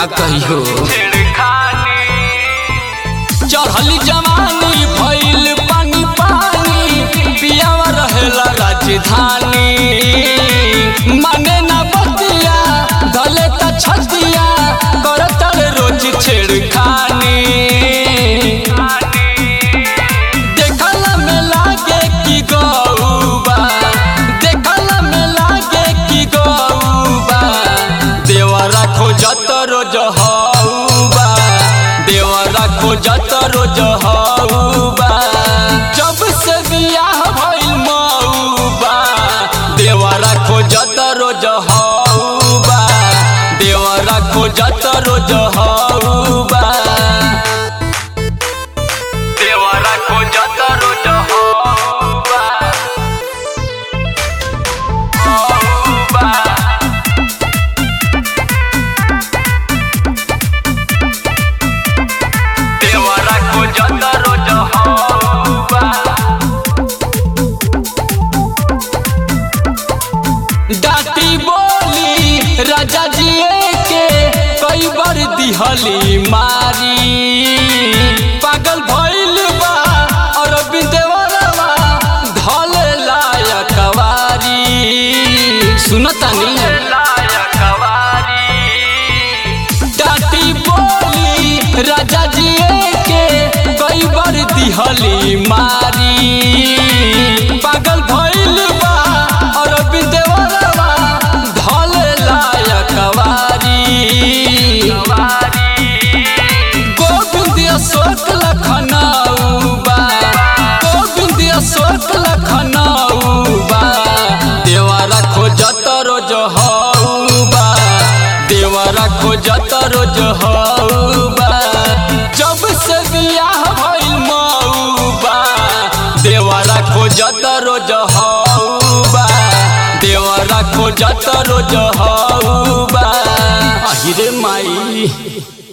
कहियो चढ़ली जवानी भइल पानी पानी पियावा रहेला राजधानी माने ना बतिया धले त छतिया करतल रोज छेड़खानी देखला में लागे कि गौबा देखला में लागे कि गौबा देवरा खोजत रोज हौबा देवरा खोजत रोज हौबा जब से बियाह भइल मौबा देवरा खोजत रोज हौबा देवरा खोजत रोज हौबा देवरा खोजत रोज हौबा हौबा देवरा खोजत रोज हौबा डाटी बोली राजा जी के कई बार दिहली मारी पागल भइल बा और बिंदेवरवा धले लायक कवारी सुनतानी डाटी बोली राजा जी के कई बार दिहली मारी पागल भइल बा और बिंदेवरवा धले लायक कवारी गोविंद अशोक लखनऊबा गोविंद अशोक लखनऊबा देवरा खोजत रोज हौबा देवरा खोजत रोज हौबा जब से बियाह भइल मौबा देवरा खोजत रोज हौबा देवरा खोजत रोज हौबा अहिरे माई